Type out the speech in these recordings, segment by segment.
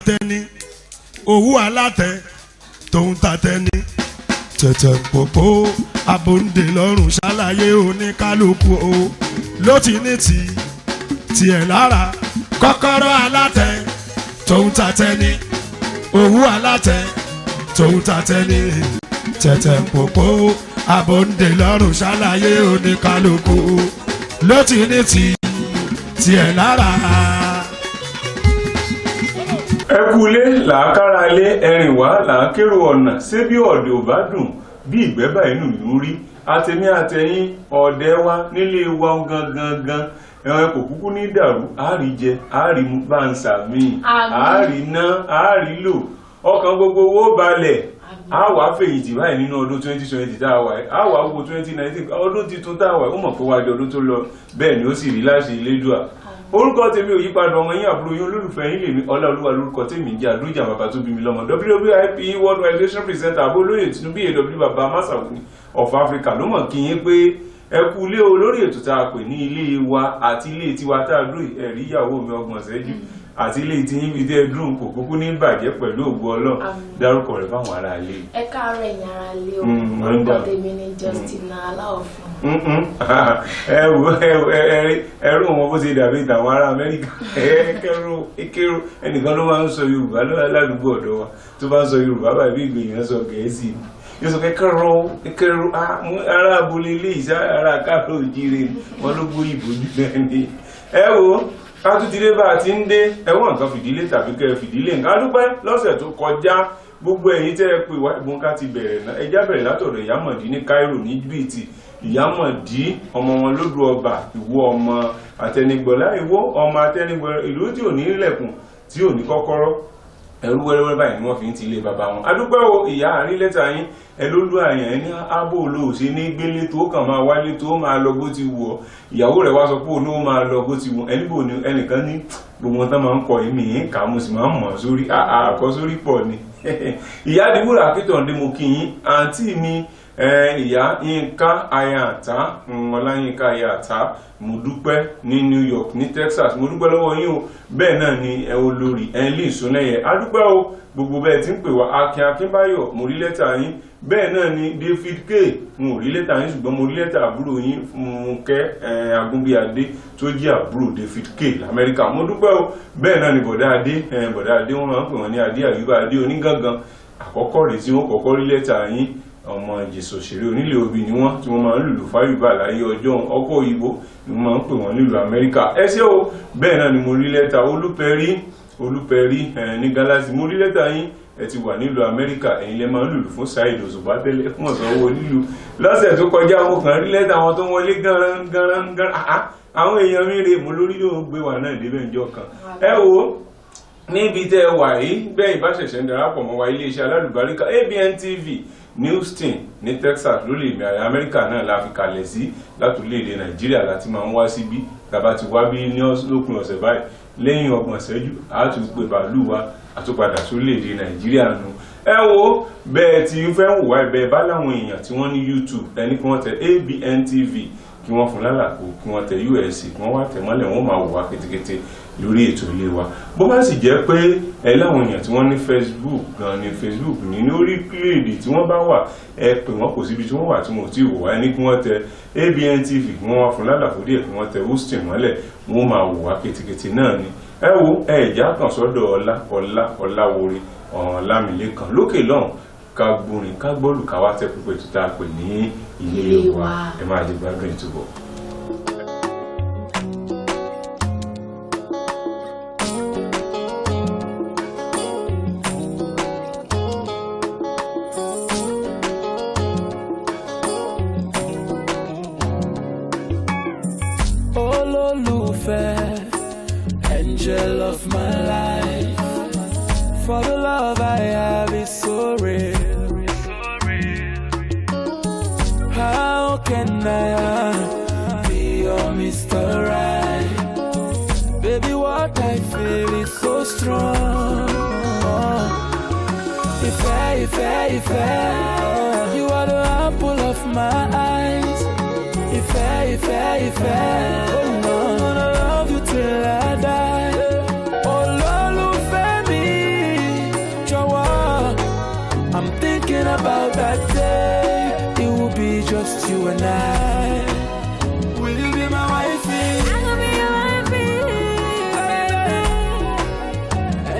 tẹni owó alátẹ tòun ta tẹni tẹ̀tẹ̀ pòpò abòǹde lọ́rùn ṣàlàyé oníkálukú o ló ti ní ti tiẹ̀ lára kọ́kọ́rọ́ alátẹ tòun ta tẹni owó alátẹ tòun ta tẹni tẹ̀tẹ̀ pòpò abòǹde lọ́rùn ṣàlàyé oníkálukú ló ti ní ti tiẹ̀ lára. ẹ kú ilé làákàrà ilé ẹrìn wá làákérò ọ̀nà ṣé bí ọ̀dẹ̀ ò bá dùn bí ìgbẹ́ báyìí nù ló rí àtẹ̀mí àtẹ̀yìn ọ̀dẹ̀ wa nílé wa gangan gan ẹ̀wọ̀n kò kúkú ní dàrú àárí jẹ àárí mu bá ń sàmì Àmín. àárí ná àárí lò ọkàn gbogbo owó balẹ̀ a wà fèyìntì báyìí nínú ọdún 2020 tá a wà yìí a wà wo 2019 ọdún tuntun tá a wà yìí ó mọ̀ pé wájú ọdún tó lọ bẹ́ẹ̀ ni ó sì rí láṣẹ ilédùà orúkọ tèmi ò yípadà ọmọ yín àbúrò yín olólùfẹ́ yín lèmi ọláolúwa lórúkọ tèmi ń jẹ́ àdújà bàbá tó bí mi lọ́mọ wwip world wide nation presenter abolóyè tinubu aw bàbá masawu of africa ló mọ̀ kí yín pé ẹ kú ilé o lórí ètò tá a pè ní ilé wa àti ilé tiwa tá a dúró yìí, ẹ̀rí ìyàwó mi ọgbọ̀n ṣẹ́jú àti ilé tí yín fi dé dùn kò kúkú ní bàjẹ́ pẹ̀lú ògbó ọlọ́run Àmín. dárúkọ rẹ̀ fáwọn ará ilé ẹ káàárọ̀ ẹ̀yin ará ilé o Mm, orúkọ wonder. tèmi ni justina aláọ̀fun Mm-mm. ẹ wo ẹ wo, ẹ- ẹ- ẹrú wọn bó ṣe dàbí ìtàwọn ará amẹ́ríkà ẹ kẹrù kẹrù ẹnìkan ló máa ń sọ yorùbá lọ́wọ́ ládùúgbò ọ̀dọ́ wa tó bá ń sọ yorùbá báyìí bí ìgbìyànjú sọ gẹ̀ẹ́sì yóò sọ pé kẹrù kẹrù ah, mú ará abúlé ilé ìṣá ará káàró òjìrè wọn ló gbó ìbò jù náà ni ẹ wo kátútìlé bá a ti ń dé ẹwọ́n nǹkan fìdílé tàbí kẹ́ ẹ fìdílé nǹkan adúpẹ́ lọ́sẹ̀ tó kọjá gbogbo ẹ̀yin tẹ́ ẹ pé wá ìbọn ká ti bẹ̀rẹ̀ náà ẹjá bẹ̀rẹ̀ látọ̀dọ̀ ìyámọ̀dí ní Cairo ní Íjíbítì ìyámọ̀dí ọmọ wọn lódò ọba ìwọ ọmọ àtẹnigbọ̀lá ìwọ ọmọ àtẹnigbọ̀lá ìlú tí ò ní ilẹ̀kùn tí ò ní kọ́kọ́rọ́ ẹrú wẹ́rẹ́wẹ́rẹ́ báyìí ni wọ́n fi ń ti ilé bàbá wọn adúpẹ́ o ìyá àárín lẹ́tà yín ẹ ló lú àyàn ẹ ní ábò olóòṣè ní gbélé tó kàn máa wálé tó máa lọ bó ti wù ọ́ ìyàwó rẹ̀ wá sọ pé òun ó máa lọ bó ti wù ọ́ ẹni bò ní ẹnìkan ní gbogbo wọn tán máa ń kọ èmi yín kà á mo sì máa ń mọ̀ sórí àkọsórí pọ̀ ni ìyá àdìbòrò akíntọ̀ǹdé mo kí yín àǹtí mi ẹ, ìyá yínká ayàtá ọláyínká ayàtá mo dúpẹ́ ní New York ní Texas mo dúpẹ́ lọ́wọ́ yín o bẹ́ẹ̀ náà ni ẹ olórí ẹ̀ńlí ìsúnẹ́yẹ adúpẹ́ o gbogbo bẹ́ẹ̀ tí ń pè wá akin akínbáyọ̀ mo rí lẹ́tà yín bẹ́ẹ̀ náà ni David K mo rí lẹ́tà yín ṣùgbọ́n mo rí lẹ́tà àbúrò yín Fúnkẹ́ ẹ̀, Agúnbíadé tó jẹ́ àbúrò David K lamẹ́ríkà mo dúpẹ́ o bẹ́ẹ̀ náà ni bọ̀dá adé ẹ̀, bọ̀dá adé wọ́n máa ń pè wọ́n ní adé àyùbá adé onígangan àkọ́kọ́ rèé tí wọ́n kọ́kọ́ rí lẹ́tà yín ọmọ ìjẹsọ òṣèré onílé obì ni wọ́n tí wọ́n máa ń lùlù fáyùbá láyé ọjọ́ ọkọ̀ òyìnbó ni wọ́n máa ń pè wọ́n nílùú amẹ́ríkà ẹ ṣé o bẹ́ẹ̀ náà ni mo rí lẹ́tà olúpẹ̀rí olúpẹ̀rí ẹ̀ ní galaxy mo rí lẹ́tà yín ẹ ti wà nílùú amẹ́ríkà ẹ̀yin lẹ́ máa ń lùlù fún Saheed Òṣùpá tẹ́lẹ̀ fún ọ̀sánwó nílùú lọ́sẹ̀ tó kọjá mo kàn rí lẹ́tà wọn tó wọlé gánran gánran gánran àá àwọn èèyàn mi rè mo lórí yóò gbé wà náà débẹ̀ ńjọ́ kan ẹ wo níbi tẹ́ ẹ wà yìí bẹ́ẹ̀ ìbáṣẹ̀ṣẹ̀ ń darapọ̀ mọ́ wa iléeṣẹ́ alálùbáríkà ABN TV ní Houston ní Texas lórí ìmì àyà Amẹ́ríkà náà la fi kalẹ̀ sí látòlédè Nàìjíríà láti máa ń wá síbí tàbá ti wá bí ní lópin ọ̀sẹ̀ báyìí lẹ́yìn ọgbọ̀n ìṣẹ́jú àtúgbè bàálù wa àtúpadà sórílẹ̀-èdè Nàìjíríà nù ẹ wo bẹ́ẹ̀ tí fẹ́ wò wá ẹ̀bẹ̀ bá láwọn èèyàn tí wọ́n ní YouTube ẹni kí wọ́n tẹ ABN TV kí wọ́n fún lálàkó kí wọ́n tẹ USC kí wọ́n wá tẹ̀ mọ́lẹ̀ wọ́n máa wò wá kétékété lórí ètò ilé wa bó bá sì jẹ́ pé ẹ láwọn èèyàn tí wọ́n ní Facebook gan ni Facebook ní ní orílẹ̀-èdè tí wọ́n bá wà ẹ pè wọ́n kò síbi tí wọ́n wà tí wọ́n ò tí ì wò wá ẹni kí wọ́n tẹ ABN TV kí wọ́n wá fún lálàfo díẹ̀ kí wọ́n tẹ Houston mọ́lẹ̀ wọ́n máa wò wá kétékété náà ni ẹ wo ẹ ìjà kan sọ́dọ̀ ọlá ọlá ọláwore ọ̀làmìlẹ́kan lókè lọ́hùn ká gbórin ká gbọ́lù ká wá tẹ́ pípẹ́ tó tá a pè ní ilé Ilé wa wa. ẹ máa jẹ gbádùn ìtúbọ̀. olólùfẹ́ angel of my life for the love I have is so real. How can I be your Mr. Right? Baby, what I feel is so strong. Ìfẹ́, ìfẹ́, ìfẹ́, you are the apple of my eyes. Ìfẹ́, ìfẹ́, ìfẹ́, oh no, I wanna love you till I die. Olólùfẹ́ mi,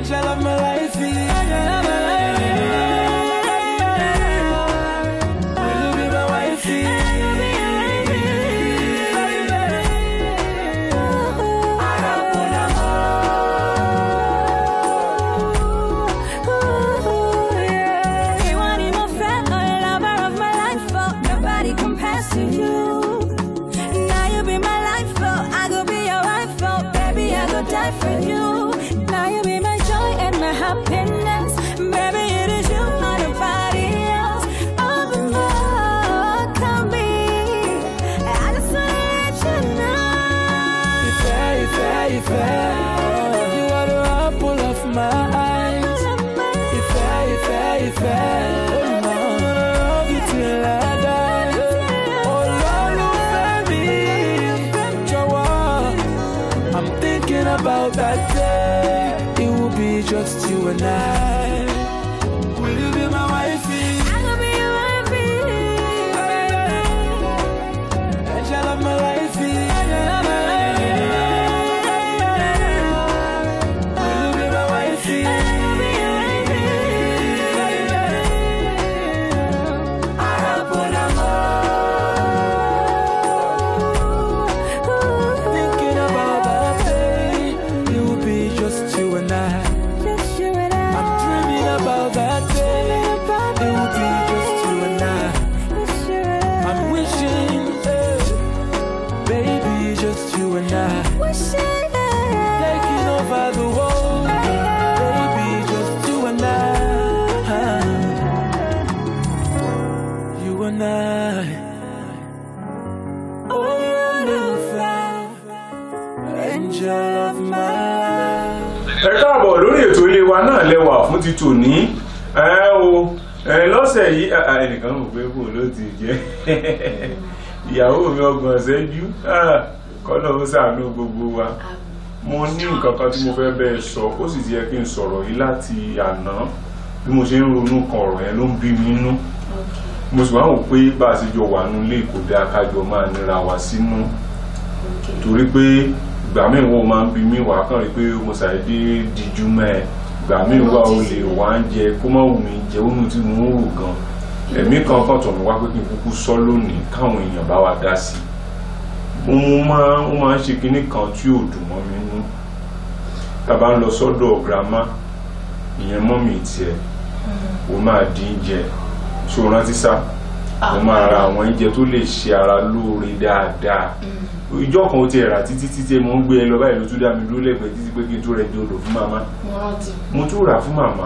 Angel of my life, angel of my life. Will you be my wifey? You want him a friend or a lover of my life, oh, nobody compares to you. Now you be my life, oh, I go be your wife, oh, baby, I go die for you. Now you be my joy and my happiness, baby, it is you, not nobody else. All the more, tell me, I just wanna let you know. Ìfẹ́, ìfẹ́, ìfẹ́. You are the apple of my eyes. Ìfẹ́, ìfẹ́, ìfẹ́. Oh, no. Love you till I die. Olólùfẹ́ mi, jọ̀wọ́. I'm thinking about that day. It will be just you and I. Will you be my wifey? I go be your wifey. Angel of my life, angel of my life. Will you be my wifey? Thinking about that day, it will be just you and I. Just you and I. I'm dreaming about that day, it will be just you and I. Just you and I. I'm wishing, eh, baby, just you and I. Wishing that Taking over the world, baby, just you and I. You and I. Oh, Lucifer, angel of my life. ẹ káàbọ̀ lórí ètò ilé wa náà lẹ́wà fún ti tòní ẹ o ẹ lọ́sẹ̀ yìí ẹ, ẹ, ẹnìkan rò pé bò ló ti jẹ́ ìyàwó mi ọgbọ̀n ṣẹ́jú ah, kọ́nà ó ṣàánú gbogbo wa mo ní nǹkan kan tí mo fẹ́ bẹ́ẹ̀ sọ ó sì ti yẹ kí n sọ̀rọ̀ yìí láti àná bí mo ṣe ń ronú kan ọ̀rọ̀ yẹn ló ń bí mi nínú mo sì wá wò pé bá a ṣe jọ wà nílé kò dáa kájọ máa níra wa sínú torí pé ìgbà míì wọ́n máa ń bi mí wá kàn rí pé mo ṣàdédé díjú mẹ́ẹ̀ ìgbà míì wà ó lè wá ń jẹ kó má wù mí jẹ oúnjẹ tí mo ń rò gan ẹ̀mí kan kàn tọ̀ mí wá pé kí n kúkú sọ lónìí káwọn èèyàn bá wa dá sí i mo máa ó máa ń ṣe kinní kan tí ò dùn mọ́ mi nú tá a bá ń lọ sọ́dọ̀ girama ìyẹn mọ́mì tiẹ̀ ó máa dín jẹ ṣó rántí sá ó máa ra àwọn oúnjẹ tó lè ṣe ara lóore dáadáa ìjọ kan ó ti rà títí títí mo ń gbé ẹ lọ báyìí ló tún dá mi dúró lẹ́gbẹ̀ẹ́ títí pé kí n tó rẹ di odò fún màmá mo rántí. mo tún rà fún màmá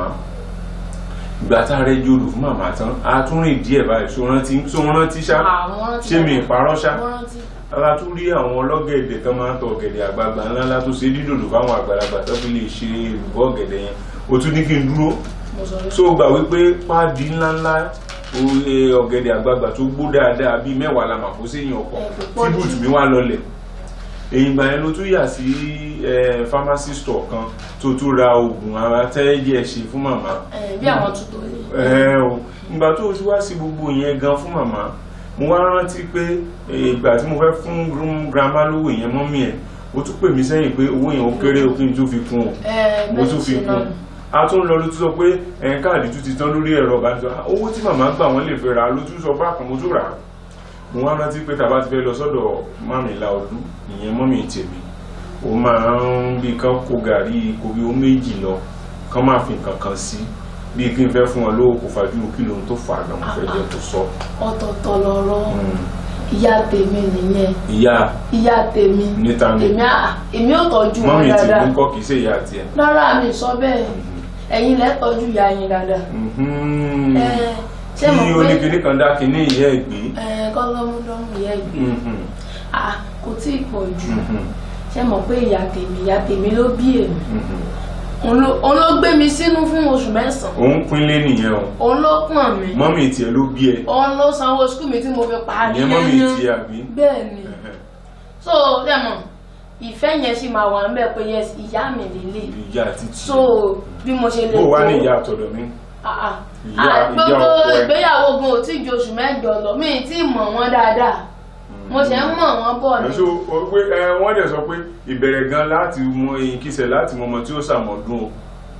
ìgbà tá a rẹ di odò fún màmá tán a tún rìn díẹ̀ báyìí ṣó rántí ṣó rántí ṣá àwọn rántí. ṣé mi ìparọ́ ṣá mo rántí. ara tún rí àwọn ọlọ́gẹ̀dẹ̀ kan máa ń tọ ọ̀gẹ̀dẹ̀ àgbààgbà ńláńlá tó ṣe dídòdò fáwọn àgbàlagbà tó fi lè ṣe ìrùbọ̀ ọ̀gẹ̀dẹ̀ yẹn o tún ní kí n dúró mo sọ so gbà wípé páàdì ńláńlá o- e, ọ̀gẹ̀dẹ̀ àgbààgbà tó gbó dáadáa bíi mẹ́wàá la mà kó séyìn ọkọ̀ Ẹ, kò tí pọ̀ jù. bùtù mi wá lọlẹ̀ èyí ìgbà yẹn ló tún yà sí ẹ, pharmacy store kan tó tún ra oògùn ara tẹ́ẹ̀jẹ̀ ṣe fún màmá ẹ bí àwọn tuntun yìí. ẹ o ìgbà tó o ti wá sí gbogbo yẹn gan fún màmá mo wá rántí pé eh, ìgbà tí mo fẹ́ fún grum- grandma lówó yẹn mọ́mí ẹ̀ ó tún pè mí sẹ́yìn pé owó yẹn ó kéré o kí n tún fi kún o ẹ mo bẹ́ẹ̀ tún fi ṣe náà kún a tún lọ ló tún sọ pé ẹ̀ káàdì tún ti tán lórí ẹ̀rọ ìbánisọ̀rọ̀ owó tí màmá gbà wọ́n lè fẹ́ ra ló tún sọ bákan mo tún rà á mo wá rántí pé tàbá ti fẹ́ lọ sọ́dọ̀ mami Láolú ìyẹn mọ́mì tèmi ó máa ń bí kán kó gàrí kó bí ó méjì lọ kán máa fi nǹkan kan sí bí kí n fẹ́ fún wọn lówó kó fàájú kí lóhun tó fà á gan mo fẹ́ jẹ́ tó sọ. ọ̀tọ̀ọ̀tọ̀ lọ̀rọ̀ ìyá tèmi nìyẹn ìyá ìyá tèmi Níta ni? èmi à èmi ò tọ́jú wọn mọ́mì dáadáa tèmi kọ́ kìí ṣe ìyá tiẹ̀. rárá mi sọ bẹ́ẹ̀ ẹ̀yin lẹ tọ́jú ìyá yín dáadáa Mhm. ẹ ṣé kí mo pé oníkìní kan dá kínní ìyá ẹ̀ gbé. ẹ kọ́lọ́múdọ́mù ìyá ìgbé Mhm. ah kò tí ì pọ̀ jù Mhm. ṣé mo pé ìyá tèmi ìyá tèmi ló bí èmi Mhm. òun ló- òun ló gbé mi sínú fún oṣù mẹ́sàn-án òun pínlẹ̀ nìyẹn o òun ló pọ̀n mi mọ́mì tiẹ̀ ló bí ẹ òun ló sanwó skul mi tí mo fi parí ìyẹn mọ́mì yányán. tiẹ̀ àbí. bẹ́ẹ̀ ni so dẹ́mọ̀ ìfẹ́ yẹn sì máa wà níbẹ̀ pé yes ìyá mi lélẹ̀ ìyá àti tiẹ̀. so bí mo ṣe lè bó wá ní tó- ìyá àtọ̀dọ̀ mi. Ah, ah. Ìyá- Ah, ìyá gbogbo ọkọ ẹ. ìgbéyàwó gan ò tí ju oṣù mẹ́jọ lọ mi ì tí ì mọ̀ wọ́n dáadáa mo ṣe ń mọ̀ wọ́n bọ̀ ni ẹ̀sọ́ pé ẹ wọ́n dẹ̀ sọ pé ìbẹ̀rẹ̀ gan láti mọ èyí kìsẹ̀ láti mọ ọmọ tí ó ṣàmọ̀dún o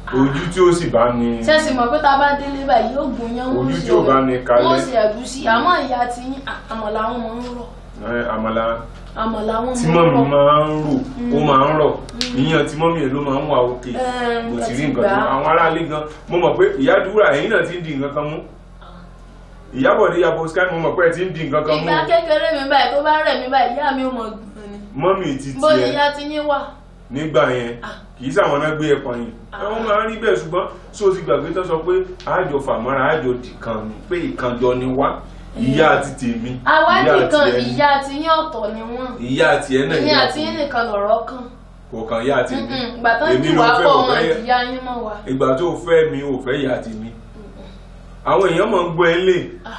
ojú tí ó sì bá ní sẹ́sì mọ̀ pé tá a bá délé báyìí yóò gùn yán Ojú wọ́n tí ò bá ní kalẹ̀. wọ́n sì ẹ̀gúsí àmọ́ ìyá ti yín à- àmàlà wọn máa ń rọ̀ ẹ, àmàlà àmàlà wọn tí máa ń mọ́mì rọ̀ máa ń rò ó máa ń rọ̀ ìyàn tí mọ́mì ẹ̀ ló máa ń wà òkè Ẹm, kò sì ẹ rí ti nǹkan gbà tó á. àwọn aráalé gan mo mọ̀ pé ìyá dúrà ẹ̀yìn náà ti ń di nǹkan kan mú ìyábọ̀dé yabo sky mo mọ̀ pé ẹ ti ń di nǹkan kan mú ìgbà kékeré mi báyìí tó bá rẹ̀ mí báyìí ìyá mi ò mọ̀ gbọ̀n ni mọ́mì ti bó ni tiẹ̀ ìyá ti yín wà nígbà yẹn Ah. kì í sàwọn náà gbé ẹ̀pọ̀n yìí àwọn máa ń rí bẹ́ẹ̀ ṣùgbọ́n tí o ti gbàgbé tó sọ pé àjọ fàmọ́ra àjọ dìkan ni pé ìkànjọ ni wá ìyá àti tèmi àwádìí kan tiẹ̀ ni. ìyá ti yín ọ̀tọ̀ ni wọ́n ìyá àti ẹ̀ náà èmi ìyá àti yín nìkan lọ̀rọ̀ kan kò kàn ìyá àti mi Mm-mm, ìgbà tán Èmi jù ló wá fẹ́ pọ̀ ò wọn fẹ́- ìyá yín mọ̀ wá ìgbà tó fẹ́ mi ò fẹ́ ìyá àti mi àwọn èèyàn mọ̀ ń gbọ́ ẹ lé Ah.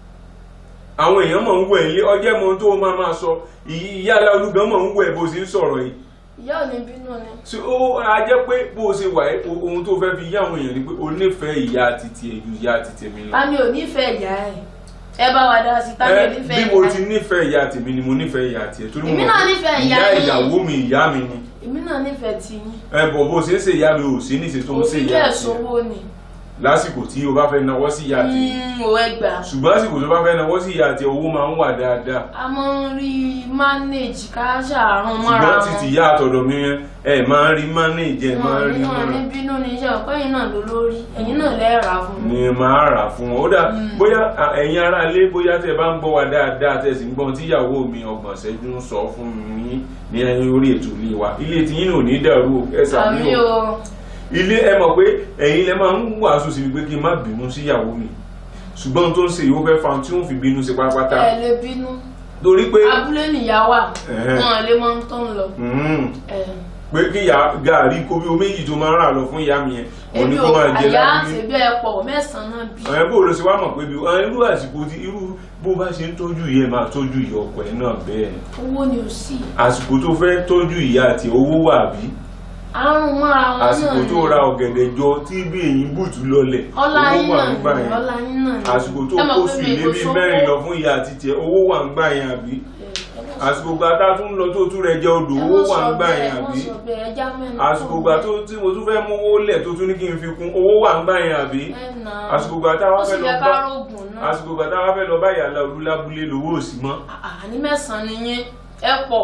àwọn èèyàn mọ̀ ń wọ̀ ẹ lé ọjẹ́ mọ̀ tó máa máa sọ ìyá aláolúgan mọ̀ ń wọ̀ ẹ bó ṣe ń sọ̀rọ̀ yìí ìyá ò ní bínú ni so ó a jẹ́ pé bó o ṣe wà ẹ́ o- ohun tó fẹ́ fi yá àwọn èèyàn ni pé o nífẹ̀ẹ́ ìyá àti tiẹ̀ ju ìyá àti tèmi lọ. ta ni ò nífẹ̀ẹ́ ìyá ẹ̀ ẹ bá wa dá sí ta ni ò Ẹ, nífẹ̀ẹ́ bí mo ìyá ti ẹ̀ nífẹ̀ẹ́ ìyá tèmi ni mo nífẹ̀ẹ́ ìyá tiẹ̀ torí mo Èmi mọ̀ náà pé nífẹ̀ẹ́ ìyá ìyá yín. ìyàwó mi ìyá mi ni èmi náà nífẹ̀ẹ́ ti yín ẹ bọ̀ bó o ṣe ń ṣe ìyá mi ò sí níṣe tó ń ṣe òfin ìyá bẹ́ẹ̀ tiẹ̀ sówó ni lásìkò tí o bá fẹ́ nawọ́ sí ìyá tiẹ̀ Mm, ò ẹ gbà ṣùgbọ́n àsìkò tó bá fẹ́ nawọ́ sí ìyá tiẹ̀ owó máa ń wà dáadáa a máa ń rí manage ká ṣàrùn mọ́ra ṣùgbọ́n wọn títí ìyá àtọ̀dọ̀ mi yẹn ẹ máa ń rí manage ẹ máa ń rí wọn ní mọ́ra bínú ní iṣẹ́ ọ̀pẹ́ yìí náà ló lórí ẹ̀yin náà lẹ́ẹ̀rà fún mi ni máa rà fún wọn ó dà bóyá à, ẹ̀yin ará ilé bóyá tẹ bá ń gbọ́ wa dáadáa tẹ sì ń gbọ́n tíyàwó mi ọgbọ̀n ṣẹ́jú ń sọ fún mi ní ẹyin orí ètò ilé wa ilé tí yín ò ní dàrú o, ẹ sàmì àmì o o ilé ẹ mọ̀ pé ẹ̀yin lẹ máa ń wàásù sí mi pé kí n má bínú síyàwó mi ṣùgbọ́n ohun tó ń ṣe yìí ó fẹ́ fa ohun tí ó ń fi bínú sí pátápátá ẹ lè bínú torí pé abúlé nìyá wà Ẹ̀hẹ́. wọn lè mọ tó ń lọ mm, ẹ pé kí ìyá gàrí kó bí omi yìí tó máa ń rà lọ fún ìyá mi yẹn òun ni ebi kó ò máa jẹ àyà lábúlé àti bẹ́ẹ̀ pọ̀ mẹ́sàn-án náà bí ẹ bó ló ṣe wá mọ̀ pé bí ẹ, irú àsìkò tí irú bó bá ṣe ń tọ́jú ìyá ẹ máa tọ́jú ìyá ọkọ ẹ náà bẹ́ẹ̀ ni owó ni ò sí àsìkò tó fẹ́ tọ́jú ìyá àti owó wà bí àrùn mọ́ra wọn náà àsìkò tó ra ọ̀gẹ̀dẹ̀ jọ tí bí èyí bùtù lọlẹ̀ ọlá owó yín wà náà ń gbà ni yẹn ọlá yín náà ni àsìkò tó Ẹ mọ̀ kó pé sùn mi ilé kò bíi sówó. mẹ́rin lọ fún ìyá àti tiẹ̀ owó wà ń gbà yẹn àbí àsìkò gba tá a tún lọ tó tún rẹ jẹ odò Ẹ owó mọ̀ wà ń sọ gbà bẹ́ẹ̀, yẹn ẹ mọ̀ àbí sọ bẹ́ẹ̀, ẹ já mẹ́nu àsìkò kúrò gba bẹ́ẹ̀. tó tí mo tún fẹ́ mówó lẹ̀ tó tún ní kí n fi kún owó wà ń gbà yẹn àbí Ẹ nà á. àsìkò gba tá a wá ó sì fẹ́ lọ yẹ bá ká rògùn náà àsìkò gba tá a wá fẹ́ lọ bá ìyàlá olúlábúlé lówó òsì mọ́ àní mẹ́sàn-án ni yín ẹ pọ̀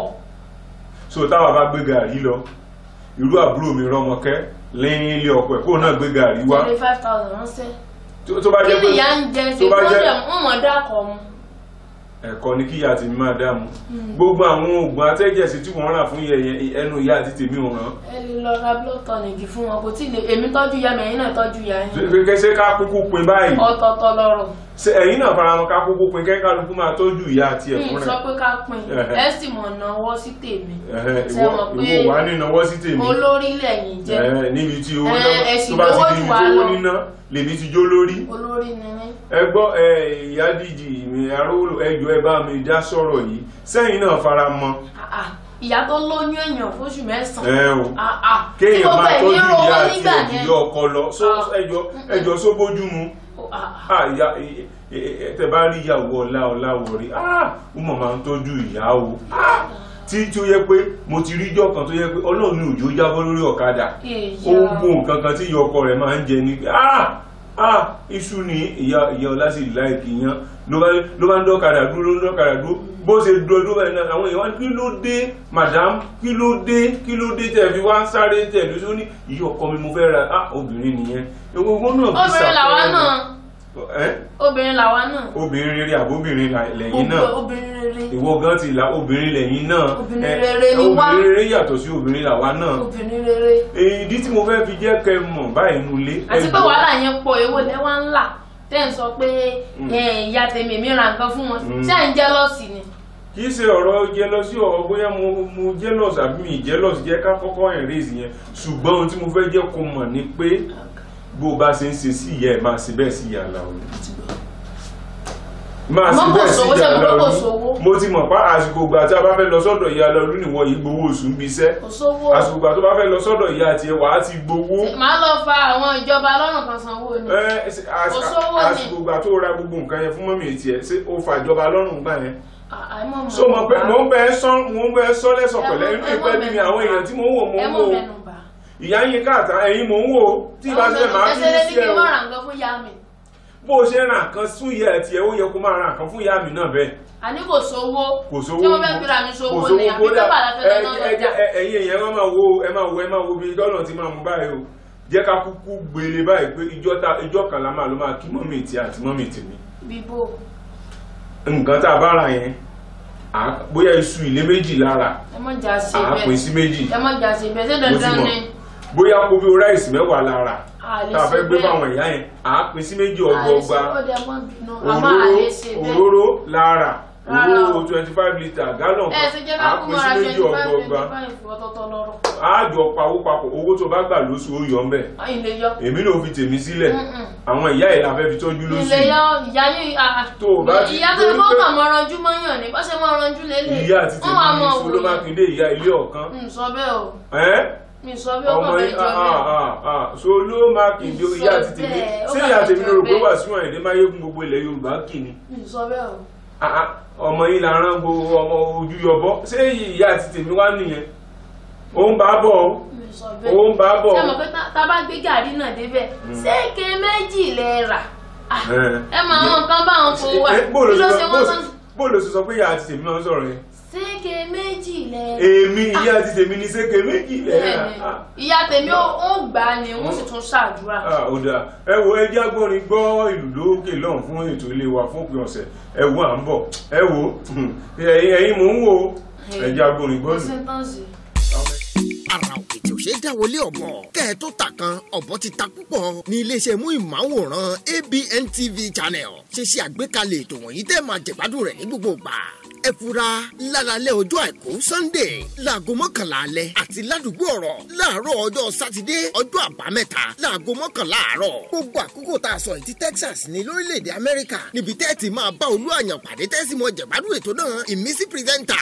so táwa bá gbé gàrí lọ irú àbúrò mi rọmọkẹ́ lẹ́yìn ilé ọkọ ẹ̀ kóun náà gbé gàrí wá twenty five thousand ránṣẹ́ tó tó bá kí jẹ́ ni pé ìyá ń jẹ ṣe tó bá tó jẹ́- dẹ̀ wọ́n mọ̀ dákọ̀ mu ẹ̀kọ́ ni kíyà àti mi máa dààmú gbogbo àwọn oògùn atẹ́jẹ̀sí tí wọ́n rà fún yẹ̀yẹ̀ ẹnu ìyá àti tèmi ò ràn ẹ lè lọ ra blood tonic fún wọn kò tí ì lè èmi tọ́jú ìyá mi ẹ̀yin náà tọ́jú ìyá yín kẹsẹ́ ká kúkú pin báyìí ọ̀tọ̀ọ̀tọ̀ lọ́rọ̀ ṣé ẹ̀yin náà faramọ́ ká kúkú pin kẹ́kálukú máa tọ́jú ìyá àti mi ẹ̀fún sọ rẹ̀ pé ká pin Ẹ̀hẹ̀. ẹ sì mọ̀ náwó sí tèmi Ẹ̀hẹ̀, ṣe ìwọ mọ̀ pé ìwọ wà ní ìnáwó sí tèmi olórí lẹ́yìn jẹ́ Ẹ̀hẹ̀, níbi tí owó Ẹ̀, náà ẹ̀sìn tó bá ti lówó di jù ibi wá tí owó lọ. níná lèmi ti jó lórí olórí ni mí ẹ gbọ́ ẹ ìyá díjì mi arówólò ẹjọ́ ẹ bá mi dá sọ̀rọ̀ yìí sẹ́yìn náà fara mọ́ Ah, ah. ìyá tó lóyún èèyàn fóṣù mẹ́sàn-án ẹ o Ah, ah. Tí kéèyàn gbogbo máa ẹ̀ ní tọ́jú rówó ìyá àti nígbà ẹ̀jù yẹn. yọ ọkọ lọ só Ah. ẹjọ́ ẹjọ́ só bójú mu Ah, ah. ah ìyá ẹ- ẹ- ẹ- tẹ bá rí ìyàwó ọlá ọlá wọrí ah ó mọ̀ máa ń tọ́jú ìyá o ah tí tí ó yẹ pé mo ti rí ijọ́ kan tó yẹ pé ọlọ́run ní òjò jábọ́ lórí ọ̀kadà Ìyá. ó gbó nǹkan kan tí ìyá ọkọ rẹ̀ máa ń jẹ ní pé ah ah iṣu ni ìyá ìyá ọlá sì láìkì yan ló bá ló bá ń dọ́kadà dúró ló ń dọ́kadà dúró bó ṣe dúró dúró báyìí náà àwọn èèyàn wá ní kí ló dé madam kí ló dé kí ló dé tẹ̀ fi wá ń sáré tẹ̀ lóṣù ní ìyá ọkọ mi mo fẹ́ ra ah obìnrin nìyẹn ewu owó náà fi obìnrin làwa ṣàpẹẹrẹ náà ẹ́ obìnrin làwa náà obìnrin rere àbóbìnrin là- lẹ́yìn náà Ob- obìnrin rere ìwọ gan ti là obìnrin lẹ́yìn náà Obìnrin Ẹ, rere ni wá. obìnrin rere yàtọ̀ sí obìnrin làwa náà obìnrin rere èyí tí mo fẹ́ fi jẹ́ kẹ́ mọ̀ báyìí nulẹ̀ àti pé wàhálà yẹn pọ̀ èwo lẹ́wà ńlá tẹ́ ń sọ pé ẹ, ìyá tèmi mi ra nǹkan fún wọn Mm. ṣé à ń jẹ́lọ́sì ni kì í ṣe ọ̀rọ̀ jealousy ọ̀rọ̀ bóyá mo mo jealous àbí mi jealous jẹ́ ká kọ́kọ́ erase yẹn ṣùgbọ́n ohun tí mo fẹ́ jẹ́ kó mọ̀ ni pé bó o bá ṣe ń ṣe sí ìyá ẹ̀ máa ṣe bẹ́ẹ̀ sí ìyá Àlàó máa ṣe Àmọ́ kò bẹ́ẹ̀ sí sówó, ìyá ṣé mo pé kò Àlàó sówó? mo ti mọ̀ pa àsìkò ìgbà tí a bá fẹ́ lọ sọ́dọ̀ ìyá Àlàó níwọ̀ yìí gbowó oṣù ń bí iṣẹ́ kò sówó àsìkò ìgbà tó bá fẹ́ lọ sọ́dọ̀ ìyá àti ẹwà á ti gbowó màá lọ fa àwọn ìjọba lọ́rùn kan sanwó ni Ẹ, ṣe- às- Kò sówó ni. àsìkò ìgbà tó ra gbogbo nǹkan yẹn fún mọ́mì tiẹ̀ ṣé ó fàjọba lọ́rùn gbà yẹn À- àìmọ̀ mọ̀ so mo bẹ mo ń bẹ sọ mo ń bẹ sọ lẹsọ Ẹ pẹ̀lẹ́ mọ- inú ẹ mọ ìpẹ́ bí mi mẹ́nu àwọn bà. èèyàn tí mo ń wò mo ẹ ń mọ̀ wò mẹ́nu bà ìyá yín káàtà ẹ̀yin mò ń wò ó tí ìbá ṣe máa ẹsẹ̀ lé ní fi kí sí ẹ n o má ra nǹkan fún ìyá mi bó o ṣe ra nǹkan fún ìyá ẹ tiẹ̀ ó yẹ kó máa ra nǹkan fún ìyá mi náà bẹ́ẹ̀ àní kò sówó kò sówó tí mo fẹ́ fi ra mi sówó ni àbí kódà pépà la fẹ́ lọ náà lọ́jà ẹ- ẹ- ẹ̀yin èèyàn ẹ máa wo ẹ máa wo ẹ máa wo bí dọ́là ti máa mú báyìí o jẹ́ ká kúkú gbélé báyìí pé ìjọ ta- ìjọ kan la máa ló máa kí mọ́mì tí àti mọ́mì tèmi bíbó nǹkan tá a bá ra yẹn à- bóyá iṣu ilé méjì lára ẹ mọ̀ jà sí à á pín bẹ́ẹ̀ sí méjì ẹ mọ̀ jà sí bẹ́ẹ̀ ṣé mo ti dandan mọ̀ ni bóyá kó bí ráìsì mẹ́wàá lára a lè tá a ṣe fẹ́ gbé bẹ́ẹ̀. fáwọn ìyá yẹn à á pín sí méjì A lè ṣe ọgbọọgba ó dẹ mọ́ bínú àmọ́ a lè ṣe bẹ́ẹ̀ òróró lára Rárá o. òróró twenty five litre gallon ẹ ṣe jẹ́ à á ká kú pín mọ́ra sí méjì twenty five ọgbọọgba twenty five ọ̀tọ̀ọ̀tọ̀ lọ́rọ̀ àjọ pawó papọ̀ owó tó bá gbà lóṣù ó yọ ọ́nbẹ̀ ayin lè yọ èmi ló fi tèmi sílẹ̀ Mm-mm. àwọn ìyá ẹ̀ la fẹ́ fi tọ́jú lóṣù ilé yọ ìyá yín àà Tó o bá ti- ìyá tó torí kọ́ pé- kàn mọ́ ranjú mọ́yàn ni bá ṣe mọ́ ranjú lélẹ̀ ìyá àti wọ́n wá tèmi mọ́ ní òwò Ṣọlá Mákindé ìyá ilé ọ̀kan mi sọ bẹ́ẹ̀ o ẹ́ mi sọ bẹ́ẹ̀ ó ọmọ kàn yìí fẹ́ jọ bẹ́ẹ̀ Ṣọlá Mákindé Sọ ìyá àti tèmi bẹ́ẹ̀, ó ṣé bá ìyá mi tèmi sọ ló rò pé bẹ́ẹ̀. Wàsíù Àyìndé Máyégún gbogbo ilẹ̀ Yorùbá kì ni mi sọ bẹ́ẹ̀ o Ah, ah, ọmọ yìí la rán gbogbo ọmọ ojú yọbọ ṣé ìyá àti tèmi wá nìyẹn ó ń bá bọ̀ ó mi sọ ó bẹ́ẹ̀ ń bá bọ̀ ṣé mo pé tá tá bá gbé gàrí náà débẹ̀ ṣéèké méjì lẹ rà Ah, Ẹ. ẹ máa wọn nǹkan bá wọn kó wà Eh, bó ló kí ló ṣe ṣe sọ- bó wọ́n ṣe- tán bó ló ṣe sọ pé ìyá àti tèmi máa ń sọ̀rọ̀ yẹn ṣéèké méjì lẹ rà èmi ìyá àti tèmi ní sékè méjì lẹ́yìn Bẹ́ẹ̀ni, ìyá tèmi ó ó gbà á ni wọ́n sì tún ṣàdúrà ó dáa ẹ wo ẹjẹ agbórin gbọ́ ìlú lókè lọ́hùn fún ètò ilé wa fún òpin ọ̀sẹ̀ ẹ wo à ń bọ̀ ẹ wo ẹ̀yin ẹ̀yin mò ń wo ẹjẹ agbórin gbọ́ kò ìlú. sí tán sí. ara òkè tí ò ṣe é dáwọlé ọ̀bọ kẹ́ ẹ tó ta kan ọ̀bọ ti ta púpọ̀ ní iléeṣẹ́ mú ìmáwòrán ABN TV channel ṣe ṣe àgbékalẹ̀ ètò wọ̀nyí tẹ́ máa jẹ̀gbádùn rẹ̀ ní gbogbo ìgbà ẹ fura lálálẹ́ ọjọ́ àìkú Sunday láago mọ́kànlá alẹ́ àti ládùúgbò ọ̀rọ̀ láàárọ̀ ọjọ́ sátidé ọjọ́ àbámẹ́ta láago mọ́kànlá àárọ̀ gbogbo àkókò tá a sọ yìí ti Texas ní lórílẹ̀‐èdè Amẹ́ríkà níbi tẹ́ ẹ ti máa bá olú àyàn pàdé tẹ́sí mọ́ jẹ̀gbádùn ètò náà ìmísí pírẹ́sẹ̀ntà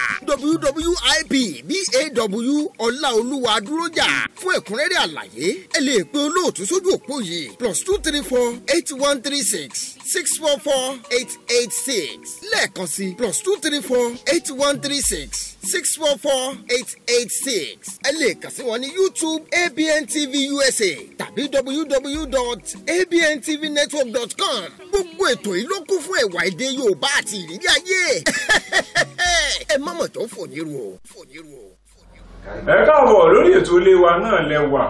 WWIP BAW Ọláolúwa dúrójà fún ẹ̀kúnrẹ́rẹ́ àlàyé ẹ lè pe olóòtú sójú òpó yìí plus two three four eight one three six six four four eight eight six lẹ́ẹ̀kan sí plus two three four eight one three six six four four eight eight six ẹ lè kàn sí wọn ní YouTube ABN TV USA tàbí www.abntvnetwork.com gbogbo ètò yìí ló kún fún ẹ̀wà èdè Yorùbá àti ìrírí ayé ẹ má mọ̀ tó fò ní ru o fò ní ru o. ẹ káàbọ̀ lórí ètò ilé wa náà lẹ́wà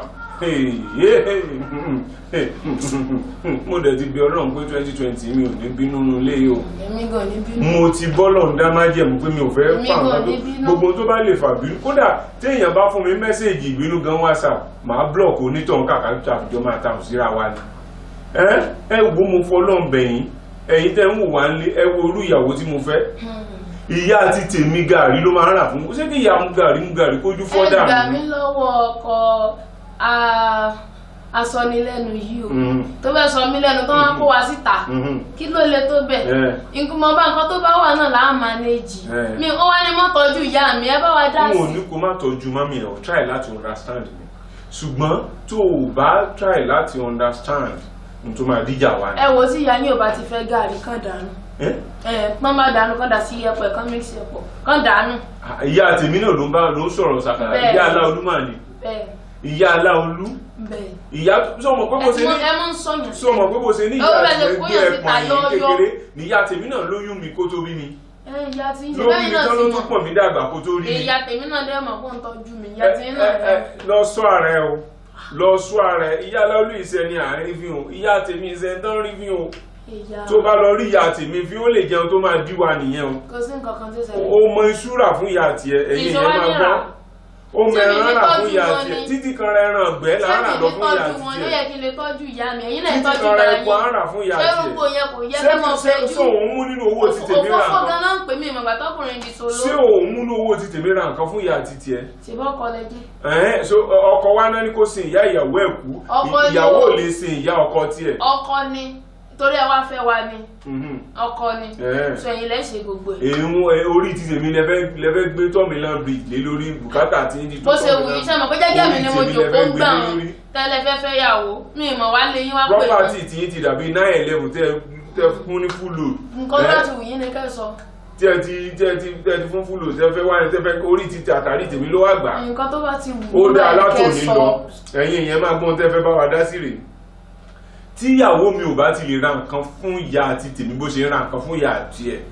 mo dẹ̀ ti bí ọlọ́run pé twenty twenty mi ò ní bínú nínú ilé yìí o èmi gan ní bínú mo ti bọ́lọ̀ ń dá májẹ̀mú pé mi ò fẹ́ Èmi fà gan nǹkan ní tó bínú. gbogbo tó bá lè fà bínú kódà téèyàn bá fún mi mẹ́sẹ̀gì ìbínú gan whatsapp màá blọọkì onítọ̀hún kàkà tó àfijọ́ máa ta òsíra wa ni ẹ ẹ wo mo fọlọ́n bẹ̀yìn ẹ̀yin tẹ́ ń wò wá nílé ẹ wo irú ìyàwó tí mo fẹ́ ìyá àti tèmi gàrí ló máa ń rà fún mi ṣé kí ìyá mu gàrí mu gàrí kójú ẹ fọ́dà gbà mi mí lọ́wọ́ ọkọ a- asọnilẹ́nu yìí o Mm. tó fẹ́ sọ mí lẹ́nu tó wọ́n kó wa síta Mhm. kí ló le tó bẹ̀ Eh. nǹkan mọ bá nǹkan tó bá wà náà là á mánéjì Eh. mi ó wá ní mọ́ tọ́jú ìyá mi ẹ bá wa dá n ò sí ní kó má tọ́jú mami ẹ̀ ọ́ try láti understand mi ṣùgbọ́n tó o bá try láti understand n tó máa díjà wá ni. ẹ wo tí ìyá yín ò bá ti fẹ́ gàrí kàn dànù Eh? ẹ pọ́n bá dànù kàn dà sí ẹ̀pọ̀ ẹ̀kan mix ẹ̀pọ̀ kàn dànù ìyá tèmi náà ló ń bá ló ń sọ̀rọ̀ sàkàrà Bẹ́ẹ̀. ìyá aláolú mà ní bẹ́ẹ̀ ìyá aláolú bẹ́ẹ̀ ìyá sọmọ pé ẹ bó ti ṣe mọ ní ẹ mọ ń sọyàn sọmọ pé bó ṣe ní Ó ìyá bẹ̀rẹ̀ tiẹ̀ kó gbé yàn ẹ̀pọ̀n síta yìí yọ́ọ́yọ́. kékeré ní ìyá tèmi náà lóyún mi kó tó bí mi ẹ ìyá tí ń ṣe lóyún bẹ́ẹ̀ mi náà tán sì ló mọ̀ tún pọ̀ mí dàgbà kó tó rí mi. ìyá tèmi náà dẹ́ mọ̀ kó ń tọ́jú mi ìyá Ẹ- tèmi ẹ- náà ẹ, dẹ́ lọ sọ ààrẹ o lọ sọ ààrẹ ìyá aláolú ìṣẹ́ ni àárín fi hàn ìyá tèmi ìṣẹ́ tán rí fi hàn ìyá tó bá lọ rí ìyá tèmi fi ó lè jẹun tó máa dí wa nìyẹn o kò sí nǹkan kan tó ṣẹlẹ̀ ó mọ ìṣúra fún ìyá tiẹ̀ ẹ̀yin Ìṣòwò yẹn máa nira. gbọ́ ó mọ Tí mi ẹran ní rà fún tọ́jú ìyá wọn tiẹ̀ ni. títí kan ra ẹran ọ̀gbẹ́ là ń rà lọ ṣé fún ìyá kí n lè tọ́jú wọn ló tiẹ̀ yẹ kí n lè tọ́jú ìyá mi ẹ̀yin náà títí tọ́jú kan ra ìyá epo à ń yín rà fún ìyá ṣé tiẹ̀ gbogbo yẹn kò yẹ ṣé kẹ́ mọ̀ fẹ́ ṣé jù ṣé òun mú nínú owó ti tèmi rà òfófó nǹkan ganan ń pè mí ìmọ̀gbà tọkùnrin di solo ṣé òun mú nínú owó ti tèmi rà nǹkan fún ìyá ti tiẹ̀ ṣèbọ̀ kọlẹ́jì ẹ̀hẹ́n so ọkọ wa náà ni kò sin ìyá ìyàwó ẹ̀ kú Ọkọ ni ìyàwó ó- ò lè sin ìyá ọkọ tiẹ̀ ọkọ ni torí ẹ wá fẹ́ wa ni Mhm. ọkọ ni Eh. sọ ẹ̀yin lẹ́sẹ̀ gbogbo ẹ̀ èèwọ̀n ẹ, orí ti tèmi lẹ́fẹ́ lẹ́fẹ́ gbé tọ́mìlán bridge lé lórí bùkátà tí ń di bó ṣe wù yín sẹ́mọ̀ pé jẹ́jẹ́ mi ni mo Orí tèmi jòkó lẹ́fẹ́ ń gbé gbà lé wọn lórí. tẹ́lẹ̀ fẹ́ fẹ́ yàwó mi ìmọ̀ wá lé yín wá pè property mí tí yín ti dàbí nine eleven tẹ tẹ fún ní full load. nǹkan Eh, tó ti wù yín ni kẹ́ sọ tí ẹ ti tí ẹ ti tí ẹ ti fún fúlò tí ẹ fẹ́ wáyé tí ẹ fẹ́ orí ti àtàrí tèmi ló wà gbà nǹkan tó bá ti wù ó ú dá bẹ́ẹ̀ látòní kẹ́ sọ. lọ ẹ̀yin ìyẹn máa gbọ́n tẹ́ fẹ́ bá wa dá sí rèé tí ìyàwó mi ò bá ti lè ra nǹkan fún ìyá àti tèmi bó ṣe ń ra nǹkan fún ìyá àti ẹ̀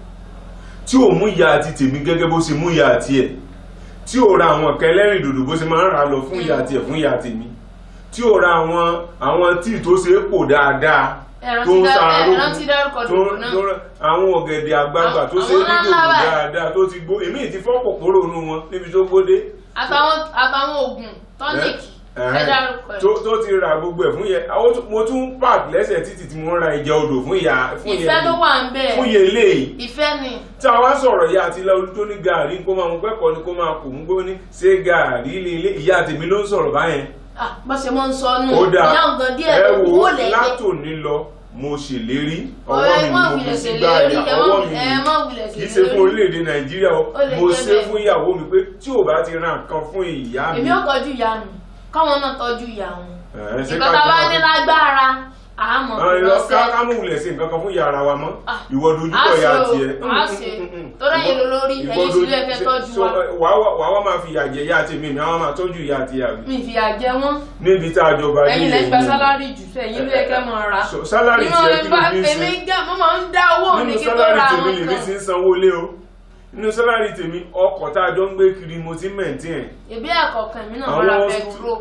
tí ò mú ìyá àti tèmi gẹ́gẹ́ bó ṣe mú ìyá àti ẹ̀ tí ò ra àwọn nǹkan ẹlẹ́rìn dòdò bó ṣe máa ń ra lọ fún ìyá àti ẹ̀ fún ìyá tèmi tí ò ra àwọn àwọn tíì tó ṣe é pò dáadáa Ẹran tó ti ń dá- ṣara ẹran lókun ti dárúkọ tó dòdò ń- náà. tó ń- àwọn ọ̀gẹ̀dẹ̀ àgbagbà tó ṣe é Àwọn ní ńlá dòdò báyìí. dáadáa tó ti gbó èmi ti fọ́ kòkòrò inú wọn níbi tó gbódé àtàwọn àtàwọn oògùn tọ́níìkì ẹ dárúkọ ẹ̀. tó tó ti ra gbogbo ẹ̀ fún yẹ àwọn tó- mo tún park lẹ́sẹ̀ títì tí mo ń ra ìjẹ odò fún ìyá fún yẹ ìfẹ́ ló wà ń bẹ̀ fún yẹ léyìí ìfẹ́ ni tí a wá sọ̀rọ̀ ìyá àti ilẹ̀ olùtó ní gàárì kó máa mú pẹ́kọ̀ọ́ ni kó máa kò mú gbó ní ṣé gàárì líle ìyá tèmi ló ń sọ̀rọ̀ báyẹn Ah, bó ṣe mọ́ ń sọ nù ó dáa ìyá ọ̀gán díẹ̀ ẹ ló wò kúrò ó lẹ́yìn. látòní lọ mo ṣèlérí ọwọ́ Ọ̀rẹ́ mi ni má mo fi wulẹ̀ sí ṣèlérí, gbáàdì ẹ má- ọwọ́ mi ẹ má wulẹ̀ ni kì í ṣèlérí. ṣe fún orílẹ̀-èdè nàìjíríà o Ó lè mo jẹ́ ṣe bẹ́ẹ̀. fún ìyàwó mi pé tí ò bá ti ra nǹkan fún ìyá mi èmi ò tọ́jú ìyá mi káwọn náà tọ́jú ìyá wọn ẹ̀, ṣé nǹkan ká tá a bá jọ- ní lágbára àmọ́ Àwọn ìlọ ká lọ́sẹ̀ ká mú wulẹ̀ sí nǹkan kan fún ìyá ara wa mọ́ Ah. ìwọ dojúkọ ya Á ṣe o, tiẹ̀ á ṣe. Torí ẹ̀yin ló lórí, Ìwọ ẹ̀yin sì ló dojú- yẹ kẹ́ ṣe- tọ́jú so, wa. ẹ, wàá wá- wàá wá máa fi ìyà jẹ ìyá tèmi mi àwọn máa tọ́jú ìyá àti ìyá mi mi ìfìyà jẹ wọn níbi tá a jọba ẹ̀yin nílẹ̀ lẹ́ gba yìí. sálárì jù sọ ẹ̀yin ló yẹ kẹ́ mọ̀ ra So, sálárì ìmọ̀ tiẹ̀ kí ló bá fi ń èmi sin gẹ́ mo máa ń dá owó mi nínú kí tó sálárì ra tèmi àwọn lèmi kan ti ń sanwó lé o nínú sálárì tèmi ọkọ̀ tá a jọ ń gbé kiri mo ti ń mẹ̀ntìn ẹ̀ ìbí ẹ̀kọ́ kan mi náà mo ra pẹ̀tró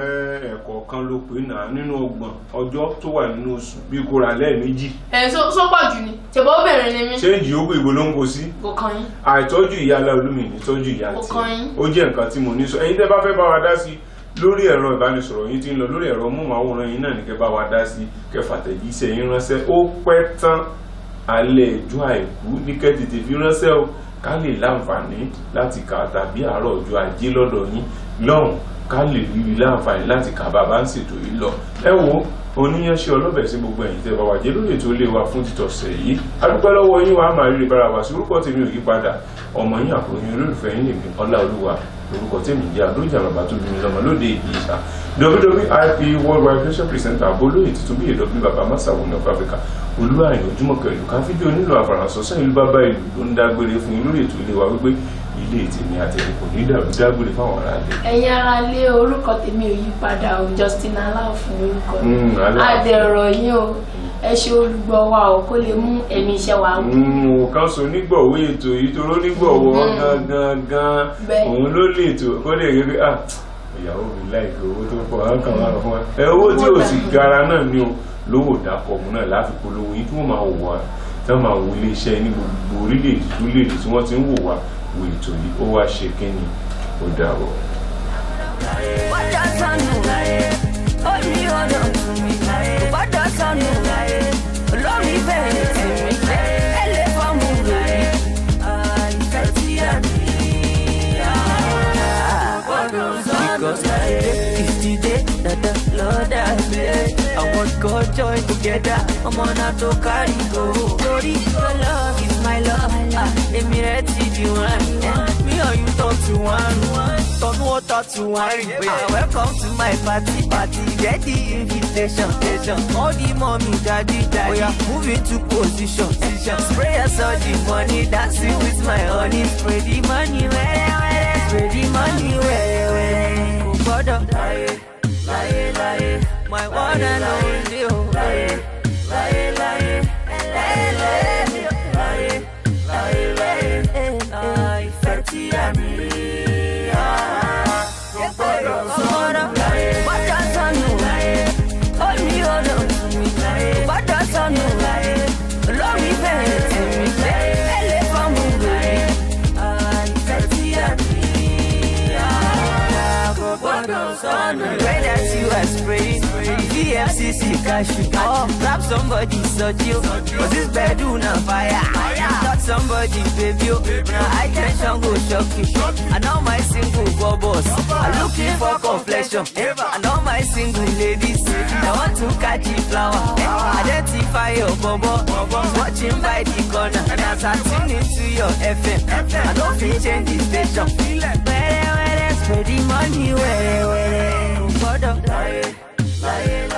ẹ̀kọ́ kan ló pè náà nínú ọgbọ̀n ọjọ́ tó wà nínú oṣù bí kò rà lẹ́ẹ̀mejì ẹ̀ sọ pọ̀ jù ni ṣèbọ̀ obìnrin ni mí ṣéǹjì ó gbé ìbò ló ń kó sí kò kàn yín àìtọ́jú ìyá aláolúmi ní tọ́jú ìyá Ó tí kàn yín. ó jẹ́ nǹkan tí mo ní sọ ẹ̀yin tẹ́ bá fẹ́ bá wa dá sí lórí ẹ̀rọ ìbánisọ̀rọ̀ yín tí ń lọ lórí ẹ̀rọ móhùnmáwòrán yín náà ní kẹ́ bá wa dá sí kẹfà tẹ̀jíṣẹ́ yín ránṣẹ́ ó pẹ́ tán alẹ́ ẹjọ́ àìkú ní kẹ́ tètè fi ránṣẹ́ o ká lè láǹfààní láti kà á tàbí àárọ̀ ọjọ́ ajé lọ́dọ̀ yín lọ́hùn ká lè rí i láǹfààní láti kà bàbá ń ṣètò yìí lọ ẹ wo oníyanṣẹ́ ọlọ́bẹ̀ sí gbogbo ẹ̀yin tẹ́ bá wà jẹ́ lórí ètò ilé wa fún títọ̀sẹ̀ yìí adúpẹ́ lọ́wọ́ yín wàá máa rí bára wa sí orúkọ tèmi ò yí padà ọmọ yín àkòyìn olólùfẹ́ yín lèmi ọláolúwa orúkọ tèmi jẹ́ àdójà bàbá tó bí mi lọ́mọ lóde ìgbìyà wwip worldwide fashion presenter abolóye tuntun bí èdè ọ̀gbìn bàbá masawu ní ọ̀fọ̀ áfíríkà olúwàyìn ojúmọ̀kẹ́ ìlú kan fídíò nílò àfàràsọ́sọ́ ìlú bàbá ìlú ló ń dágbére fún yín lórí ètò ilé wa wípé ilé tèmi àtẹ̀lé kò ní dàrú dágbére fáwọn ará ilé. ẹ̀yin ara lé orúkọ tèmi ò yí padà o Justin aláàfin orúkọ mi Mm, Aláàfin. adẹ̀rọ̀ yín o ẹ ṣe olùgbọ́ wa o kó lè mú ẹ̀mí iṣẹ́ wa wù. mo kàn so nígbọ̀wé ètò yìí tó ló nígbọ̀wọ́ Mhm. gangan gan Bẹ́ẹ̀. òun ló lè tó kó lè rí pé ah ìyàwó mi láìpẹ́ owó tó pọ̀ á kàn máa fún ẹ owó tí ò sì gara náà ni o lówó dákọ̀ mu náà láfi polówó yìí tí wọ́n máa wò wá tí wọ́n máa wo ilé iṣẹ́ ní gbogbo orílẹ̀-èdè tó lè tí wọ́n ti ń wò wá wo ètò yìí ó wá ṣe kínni ó dàbọ̀. Bọ́dọ̀ sọnù, ó ní ọ̀dọ̀ mi. Bọ́dọ̀ sọnù, olórí bẹ̀rẹ̀ tì mí. Ẹ lè fọ́ọ̀mù rẹ̀ ìfẹ́ tí a ní. Bọ́dọ̀ sọnù. Because today is the day that the Lord has made. I want God join together. Ọmọ náà tó kárí go. Torí your love is my love. Ah, Èmi rẹ̀ ti di wọn. Me or you talk to one. Turn water to wine. Ah, Welcome to my party. Party. Get the invitation. invitation. All the mommy, daddy, daddy. Oh, yeah. Move into position. position. Spray us all the money. Dancing with my honey. Spray the money. Where, where, spray the money. Where, where. Oh, brother. Lie, lie, lie. My one and only. Oh, lie, lie, lie. Lie, lie, lie. Lie, lie. Ah, ìfẹ́ tí a ní. Ah, ó gbọ́dọ̀ sọnù. Gbọ́dọ̀ sọnù. Ó ní ọ̀dọ̀ mi. Gbọ́dọ̀ sọnù. Olórí bẹ̀rẹ̀ tì mí. Ẹ lè fọ́ọ̀mù rẹ̀. Ah, ìfẹ́ tí a ní. Ah, kò gbọ́dọ̀ sọnù. Pray that you are spraying. VFCC cash you. Oh, grab somebody, such you. Cause this bedroom on fire. Touch somebody, baby. oh. Now I tension go shock you. And all my single bubbles are looking for complexion. And all my single ladies, they want to catch the flower. Identify your bubble. Watching by the corner. And as I tune into your FM, I don't feel change the station. Where, where, spread the money, where, where, where, lie, lie,